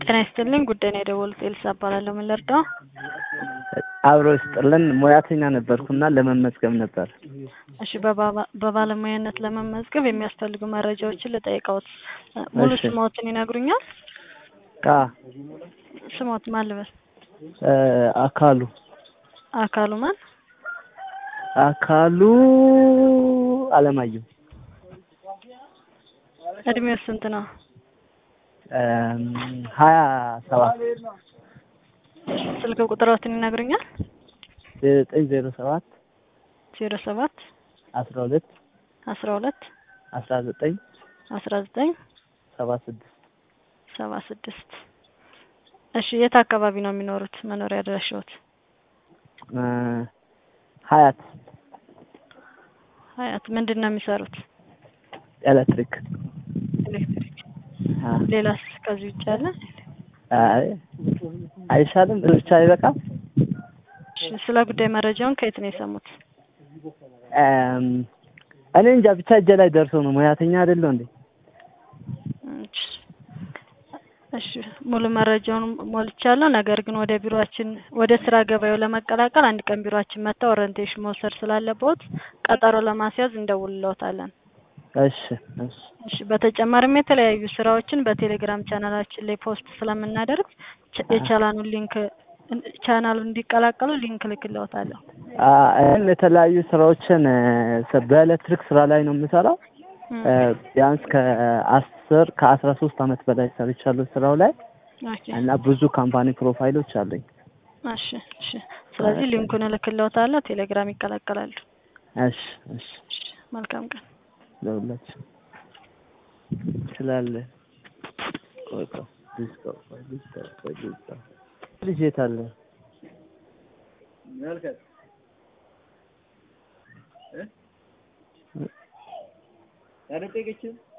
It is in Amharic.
ጤና ይስጥልኝ ጉዳይ ነው የደወሉት ኤልሳ እባላለሁ ምን ልርዳው አብሮ ይስጥልን ሙያተኛ ነበርኩና ለመመዝገብ ነበር እሺ በባ- በባለሙያነት ለመመዝገብ የሚያስፈልጉ መረጃዎችን ልጠይቅዎት ሙሉ እሺ። ስሞትን ይነግሩኛል አ ስሞት ማን ልበል እ አካሉ አካሉ ማን አካሉ አለማየሁ እድሜው ስንት ነው እም ሀያ ሰባት ስልክ ቁጥሮትን ይነግሩኛል ዘጠኝ ዜሮ ሰባት ዜሮ ሰባት አስራ ሁለት አስራ ሁለት አስራ ዘጠኝ አስራ ዘጠኝ ሰባ ስድስት ሰባ ስድስት እሺ የት አካባቢ ነው የሚኖሩት መኖሪያ አድራሻዎት እ ሀያት ሀያት ምንድን ነው የሚሰሩት ኤሌክትሪክ ኤሌክትሪክ አ ሌላስ ከዚህ ውጭ አለ አይ አይሻልም ብቻ አይበቃም እሺ ስለ ጉዳይ መረጃውን ከየት ነው የሰሙት እም እኔ እንጃ ብቻ እጄ ላይ ደርሶ ነው ሙያተኛ አይደለሁ እንዴ እሺ እሺ ሙሉ መረጃውን ሞልቻለሁ። ነገር ግን ወደ ቢሮአችን ወደ ስራ ገበያው ለመቀላቀል አንድ ቀን ቢሮአችን መጥተው ኦሪንቴሽን መውሰድ ስላለብዎት ቀጠሮ ለማስያዝ እንደውልልዎታለን። እሺ እሺ እሺ በተጨማሪም የተለያዩ ስራዎችን በቴሌግራም ቻናላችን ላይ ፖስት ስለምናደርግ ቻ- የቻናሉን ሊንክ ቻናሉን እንዲቀላቀሉ ሊንክ ልክልዎታለሁ። አ እኔም የተለያዩ ስራዎችን እ በኤሌክትሪክ ስራ ላይ ነው የምሰራው እም፣ እ ቢያንስ ከአስር ከአስራ ሶስት አመት በላይ ሰርቻለሁ ስራው ላይ ኦኬ እና ብዙ ካምፓኒ ፕሮፋይሎች አሉኝ። እሺ እሺ ስለዚህ ሊንኩን እልክልዎታለሁ። ቴሌግራም ይቀላቀላሉ። እሺ እሺ እሺ መልካም ቀን። ለሁላችሁ ስላለ ቆይ ቆይ ልጅ ቆይ ቆይ ልጅ ቆይ ቆይ ልጅ ቆይ ልጅ የት አለ? እ